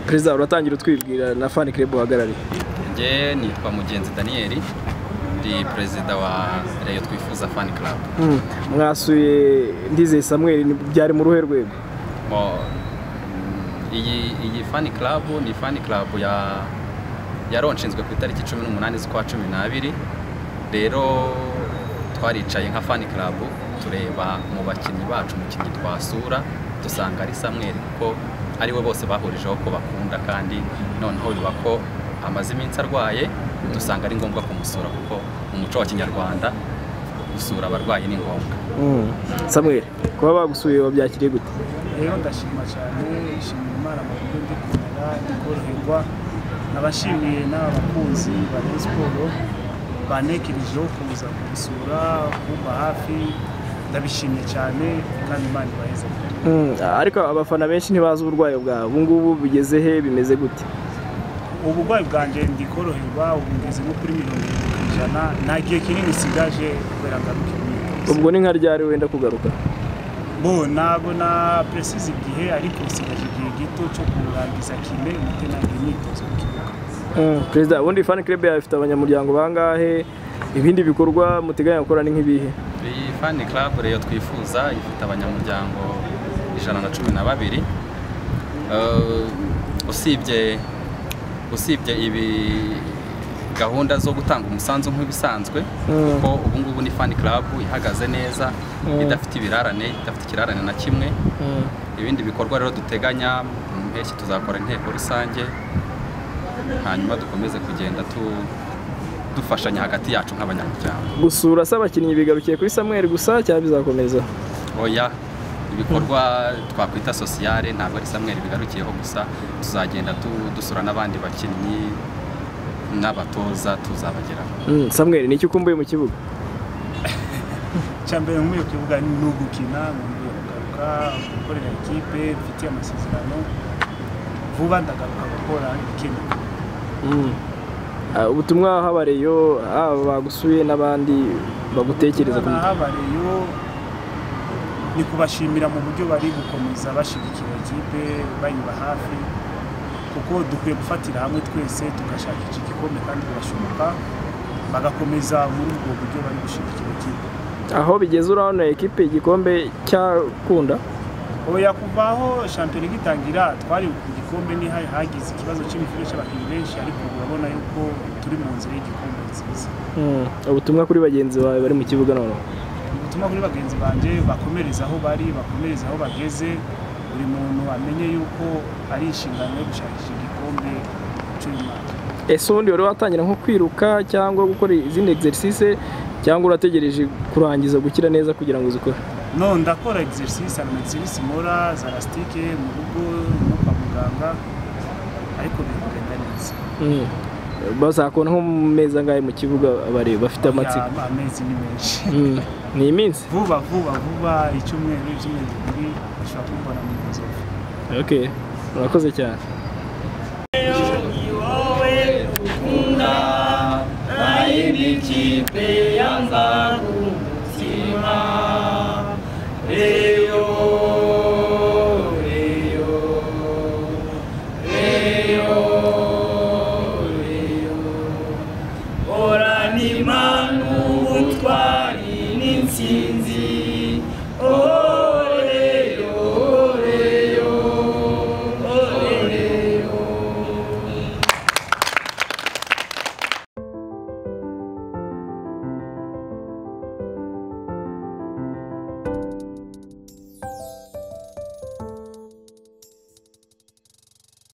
perezida uratangira utwibwira na fani kirebe uhagarariye njye nitwa mugenzi daniel ndi perezida wa reyo twifuza fani karabu mwasuye ndizeye samuel ni- byari mu ruhe rwego Mo- mm, iyi iyi fani karabu ni fani karabu ya yaronshinzwe ku itariki cumi n'umunani z'ukwa cumi n'abiri rero twaricaye nka fani karabu tureba mu bakinnyi bacu umukinnyi twasura dusanga ari samweri kuko ari we bose bahurijeho ko bakunda kandi noneho biba ko amaze iminsi arwaye dusanga ari ngombwa kumusura kuko mu muco wa kinyarwanda gusura abarwayi ni ngombwa samuel kuba bagusuye wabyakiriye gute rero ndashima cyane ishimira imana mu buryo ndi kumera ndi koroherwa nabashimiye n'aba bakunzi ba Rayon siporo banekirijeho kuza kubisura kumba hafi ndabishimiye cyane kandi imana ibaheze ariko abafana benshi ntibazi uburwayi bwawe ubu ngubu bigeze he bimeze gute uburwayi bwanjye ndi koroherwa ubu ngeze nko kuri mirongo irindwi ku ijana nta gihe kinini nsigaje kubera ngaruka imyitozo ubwo ni nka ryari wenda kugaruka bo nabona peresize igihe ariko nsigaje igihe gito cyo kurangiza kine ndetse nange imyitozo mu kibuga perezida ubundi fani kirebe yawe ifite abanyamuryango bangahe ibindi bikorwa muteganya gukora ni nk'ibihe iyi fani club rero twifuza ifite abanyamuryango ijana na cumi na babiri Eh, usibye usibye ibi gahunda zo gutanga umusanzu nk'ibisanzwe Mm. kuko ubu ngubu ni fani club ihagaze neza Mm. idafite ibirarane idafite ikirarane na kimwe ibindi bikorwa rero duteganya mu mpeshyi tuzakora inteko rusange hanyuma dukomeze kugenda tu- dufashanya hagati yacu nk'abanyamuryango gusura se abakinnyi bigarukiye kuri samuel gusa cyangwa bizakomeza oya ibikorwa twakwita sosiyale ntabwo ari samweri bigarukiyeho gusa tuzagenda tu- dusura n'abandi bakinnyi n'abatoza tuzabageraho Mm, samuel ni iki ukumbuye mu kibuga icya mbere muri iyo kibuga ni ugukina nkumbuye kugaruka gukorera ikipe mfitiye amasezerano vuba ndagaruka gukora ikintu Mm. Ah, ubutumwa habareyo haba bagusuye n'abandi bagutekereza ku ahabareyo ni kubashimira mu buryo bari gukomeza bashyigikira ikipe bayiba hafi kuko dukwiye gufatira hamwe twese tugashaka iki gikombe kandi birashoboka bagakomeza muri ubwo buryo bari gushyigikira ikipe aho bigeze urabona ekipe igikombe cyakunda oya kuva aho shampiyona igitangira twari ku gikombe ni ha- hagize ikibazo cy'imvune cy'abakinnyi benshi ariko ubu urabona yuko turi mu nzira y'igikombe nziza Mm, ubutumwa kuri bagenzi bawe bari mu kibuga noneho ubutumwa kuri bagenzi banjye bakomereza aho bari bakomereza aho bageze buri muntu amenye yuko ari inshingano yo gushakisha igikombe cy'uyu mwaka ese ubundi wari watangira nko kwiruka cyangwa gukora izindi exercice cyangwa urategereje kurangiza gukira neza kugira ngo uzikore no ndakora exercise ama exercise mora za lasitike mu rugo no kwa muganga ariko biri kugenda neza Mm. bazakubona nko mu mezi angahe mu kibuga abareba bafite amatsiko Ya, amezi ni menshi Mm, ni iminsi vuba vuba vuba icyumweru ibyumweru bibiri ushobora kumbona mu nzovu okay urakoze cyane Oranima